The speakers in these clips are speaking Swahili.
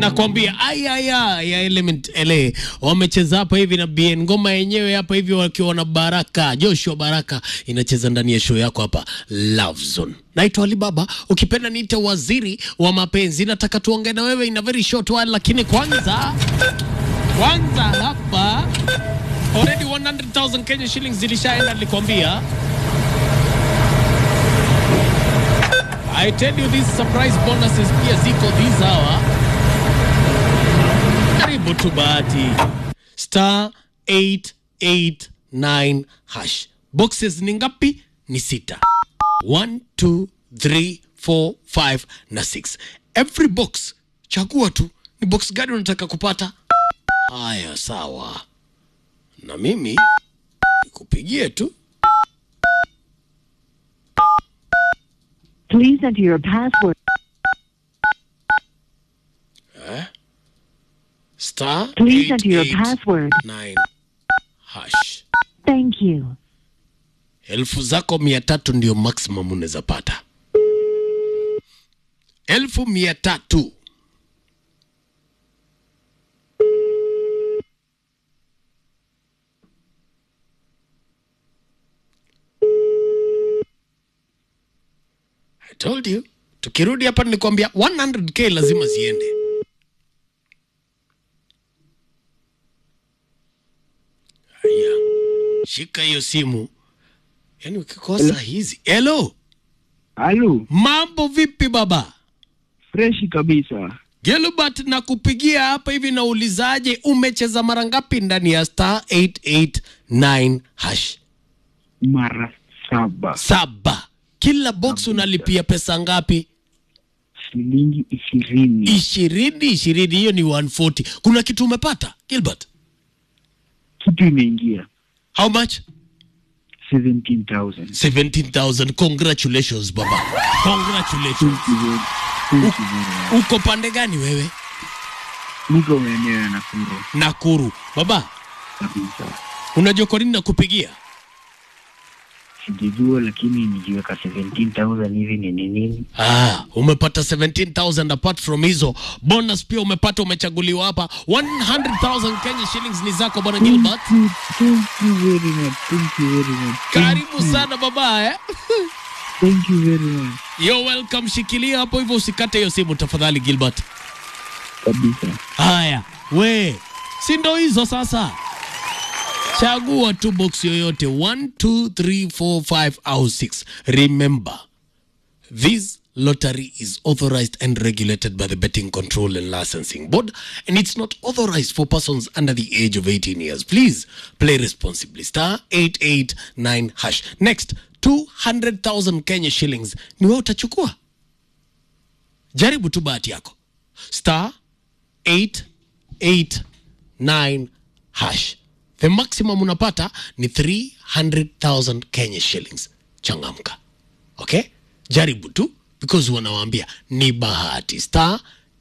nakwambia ayaya ya element la wamecheza hapa hivi na bien ngoma yenyewe hapa hivi wakiwa na baraka joshua baraka inacheza ndani ya show yako hapa love zone naitwa alibaba ukipenda niite waziri wa mapenzi nataka tuongee na wewe in a very short while lakini kwanza kwanza hapa already 100000 kenya shillings zilishaenda nilikwambia I tell you these surprise bonuses pia ziko this hour. Karibu tu bahati. Star 889 hash. Boxes ni ngapi? Ni sita. 1 2 3 4 5 na 6. Every box chagua tu ni box gani unataka kupata. Haya, sawa. Na mimi nikupigie tu. Please enter your password. Star Please enter your 889 password. hash. Thank you. elfu zako mia tatu ndio maximum unaweza pata elfu mia tatu I told you tukirudi hapa nilikwambia 100k lazima ziende haya shika hiyo simu yaani ukikosa hizi hello Halo, mambo vipi baba freshi kabisa. Gilbert na kupigia hapa hivi naulizaje umecheza mara ngapi ndani ya star 889 hash Mara saba, saba kila box unalipia pesa ngapi shilingi ishirini. ishirini ishirini hiyo ni 140 kuna kitu umepata Gilbert Kitu imeingia how much 17,000. 17000 congratulations baba congratulations Thank you very- thank you very much. uko pande gani wewe Niko maeneo ya Nakuru nakuru baba kabisa. unajua kwa nini nakupigia Sijajua, lakini nijiweka 17,000 hivi ni ni nini? Ah, umepata 17000 apart from hizo bonus pia umepata umechaguliwa hapa 100000 Kenya shillings ni zako bwana Gilbert Thank you, thank you very much. Thank you very much. Thank karibu you. sana baba eh? Thank you very much. You're welcome shikilia hapo hivyo usikate hiyo simu tafadhali Gilbert Kabisa. haya we si ndo hizo sasa chagua tu box yoyote 1 2 3 4 5 au 6 remember This lottery is authorized and regulated by the Betting Control and Licensing Board, and it's not authorized for persons under the age of 18 years. Please play responsibly. Star 889 hash. Next, 200,000 Kenya shillings. Ni wewe utachukua. Jaribu tu bahati yako. Star 889 hash. The maximum unapata ni 300,000 Kenya shillings. Changamka. Okay? Jaribu tu because wanawaambia ni bahati. Star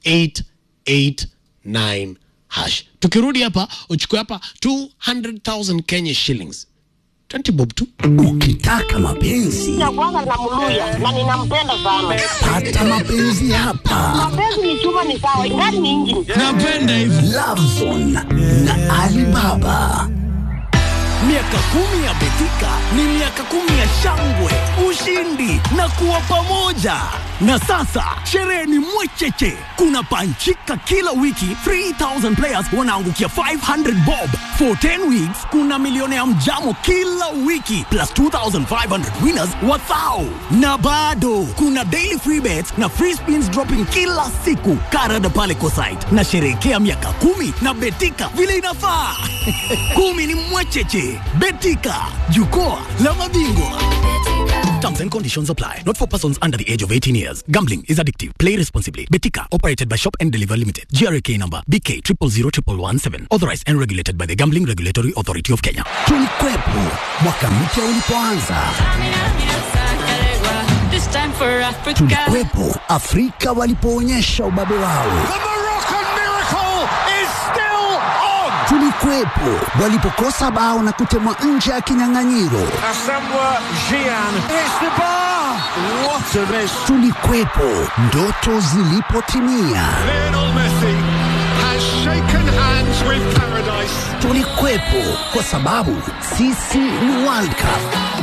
889 hash. Tukirudi hapa uchukue hapa 200,000 Kenya shillings. 20 bob tu. Ukitaka mapenzi Nakuanga na mluya na ninampenda sana. pata mapenzi hapa. Mapenzi ni chuma ni sawa, ingani ni injini. Napenda hivi. Lovezone na Alibaba. Miaka kumi ya Betika ni miaka kumi ya shangwe, ushindi na kuwa pamoja. Na sasa sherehe ni mwecheche, kuna panchika kila wiki. 3000 players wanaangukia 500 bob for 10 weeks. Kuna milioni ya mjamo kila wiki plus 2500 winners wathao, na bado kuna daily free bets na free spins dropping kila siku. Karada pale Kosite na sherehekea miaka kumi na Betika vile inafaa. kumi ni mwecheche. Betika, jukwaa la mabingwa. Terms and conditions apply. Not for persons under the age of 18 years. Gambling is addictive. Play responsibly. Betika, operated by Shop and Deliver Limited. GRK number BK 000117. Authorized and regulated by the Gambling Regulatory Authority of Kenya. Tulikwepo mwaka mpya ulipoanza. This time for Africa. Tulikwepo Afrika walipoonyesha ubabe wao. Tulikwepo walipokosa bao na kutemwa nje ya kinyang'anyiro. Tulikwepo ndoto zilipotimia. Tulikuwepo kwa sababu sisi ni World Cup.